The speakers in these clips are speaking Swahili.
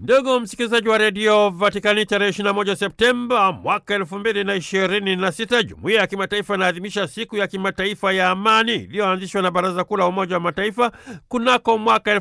Ndugu msikilizaji wa redio Vatikani, tarehe 21 Septemba mwaka 2026 jumuiya ya kimataifa inaadhimisha siku ya kimataifa ya amani iliyoanzishwa na Baraza Kuu la Umoja wa Mataifa kunako mwaka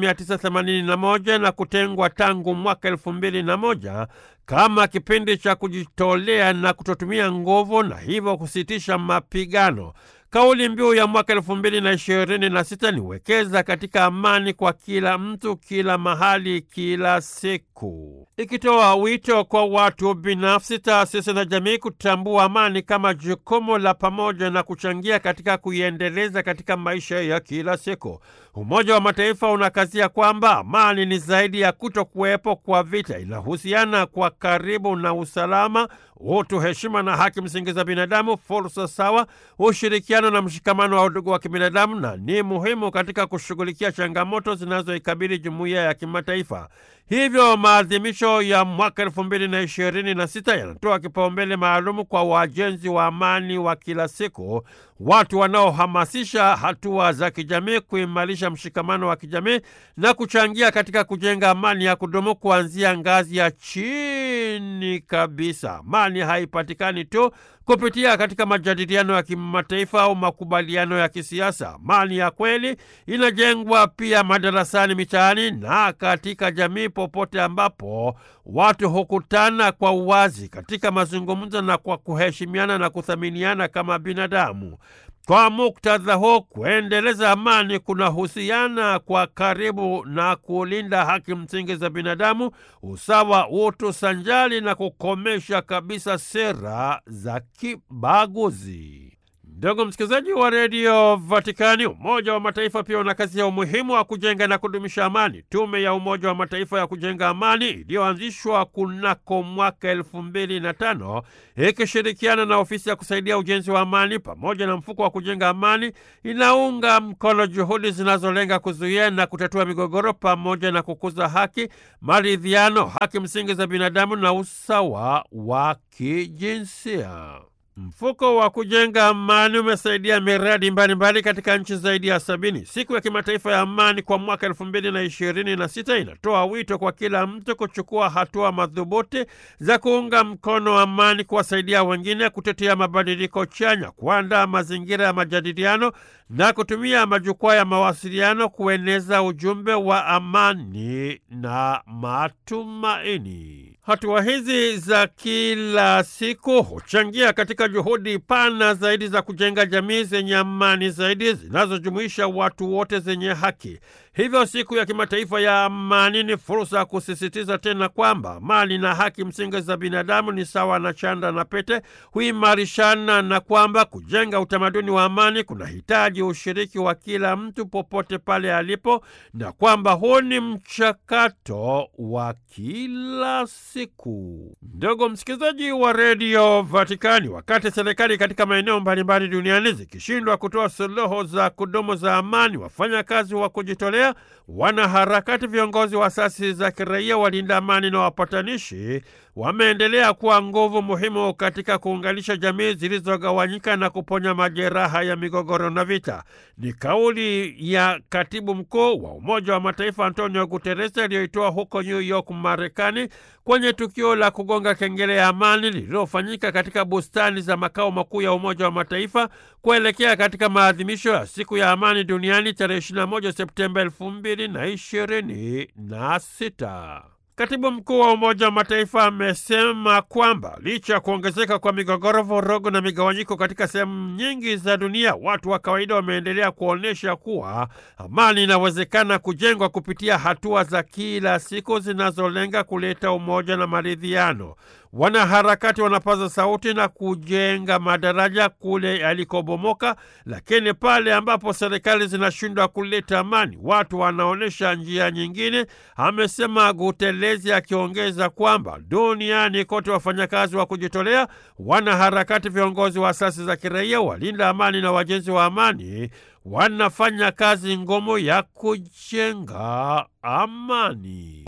1981 na kutengwa tangu mwaka 2001 kama kipindi cha kujitolea na kutotumia nguvu na hivyo kusitisha mapigano. Kauli mbiu ya mwaka elfu mbili na ishirini na sita ni wekeza katika amani kwa kila mtu, kila mahali, kila siku, ikitoa wito kwa watu binafsi, taasisi na jamii kutambua amani kama jukumu la pamoja na kuchangia katika kuiendeleza katika maisha ya kila siku. Umoja wa Mataifa unakazia kwamba amani ni zaidi ya kuto kuwepo kwa vita, inahusiana kwa karibu na usalama, utu, heshima na haki msingi za binadamu, fursa sawa, ushirikiano na mshikamano wa udugu wa kibinadamu, na ni muhimu katika kushughulikia changamoto zinazoikabili jumuiya ya kimataifa. Hivyo maadhimisho ya mwaka elfu mbili na ishirini na sita yanatoa kipaumbele maalumu kwa wajenzi wa amani wa kila siku, watu wanaohamasisha hatua za kijamii, kuimarisha mshikamano wa kijamii na kuchangia katika kujenga amani ya kudumu kuanzia ngazi ya chini kabisa. Amani haipatikani tu kupitia katika majadiliano ya kimataifa au makubaliano ya kisiasa. Amani ya kweli inajengwa pia madarasani, mitaani na katika jamii, popote ambapo watu hukutana kwa uwazi katika mazungumzo na kwa kuheshimiana na kuthaminiana kama binadamu. Kwa muktadha huo, kuendeleza amani kunahusiana kwa karibu na kulinda haki msingi za binadamu, usawa, utu sanjali na kukomesha kabisa sera za kibaguzi. Ndugu msikilizaji wa redio Vatikani, Umoja wa Mataifa pia una kazi ya umuhimu wa kujenga na kudumisha amani. Tume ya Umoja wa Mataifa ya kujenga amani iliyoanzishwa kunako mwaka elfu mbili na tano ikishirikiana na ofisi ya kusaidia ujenzi wa amani pamoja na mfuko wa kujenga amani inaunga mkono juhudi zinazolenga kuzuia na kutatua migogoro pamoja na kukuza haki, maridhiano, haki msingi za binadamu na usawa wa kijinsia. Mfuko wa kujenga amani umesaidia miradi mbalimbali mbali katika nchi zaidi ya sabini. Siku ya kimataifa ya amani kwa mwaka elfu mbili na ishirini na sita inatoa wito kwa kila mtu kuchukua hatua madhubuti za kuunga mkono amani, kuwasaidia wengine, kutetea mabadiliko chanya, kuandaa mazingira ya majadiliano na kutumia majukwaa ya mawasiliano kueneza ujumbe wa amani na matumaini. Hatua hizi za kila siku huchangia katika juhudi pana zaidi za kujenga jamii zenye amani zaidi zinazojumuisha watu wote zenye haki. Hivyo siku ya kimataifa ya amani ni fursa ya kusisitiza tena kwamba amani na haki msingi za binadamu ni sawa na chanda na pete, huimarishana, na kwamba kujenga utamaduni wa amani kunahitaji ushiriki wa kila mtu popote pale alipo, na kwamba huu ni mchakato wa kila siku. Ndugu msikilizaji wa redio Vatikani, wakati serikali katika maeneo mbalimbali duniani zikishindwa kutoa suluhu za kudumu za amani, wafanyakazi wa kujitolea wanaharakati, viongozi wa asasi za kiraia, walinda amani na wapatanishi wameendelea kuwa nguvu muhimu katika kuunganisha jamii zilizogawanyika na kuponya majeraha ya migogoro na vita. Ni kauli ya katibu mkuu wa Umoja wa Mataifa Antonio Guterres aliyoitoa huko New York, Marekani, kwenye tukio la kugonga kengele ya amani lililofanyika katika bustani za makao makuu ya Umoja wa Mataifa kuelekea katika maadhimisho ya siku ya amani duniani tarehe 21 Septemba 2026. Katibu mkuu wa Umoja wa Mataifa amesema kwamba licha ya kuongezeka kwa migogoro, vurugu na migawanyiko katika sehemu nyingi za dunia, watu wa kawaida wameendelea kuonyesha kuwa amani inawezekana kujengwa kupitia hatua za kila siku zinazolenga kuleta umoja na maridhiano. Wanaharakati wanapaza sauti na kujenga madaraja kule yalikobomoka, lakini pale ambapo serikali zinashindwa kuleta amani, watu wanaonyesha njia nyingine, amesema Gutelezi, akiongeza kwamba duniani kote wafanyakazi wa kujitolea, wanaharakati, viongozi wa asasi za kiraia, walinda amani na wajenzi wa amani wanafanya kazi ngumu ya kujenga amani.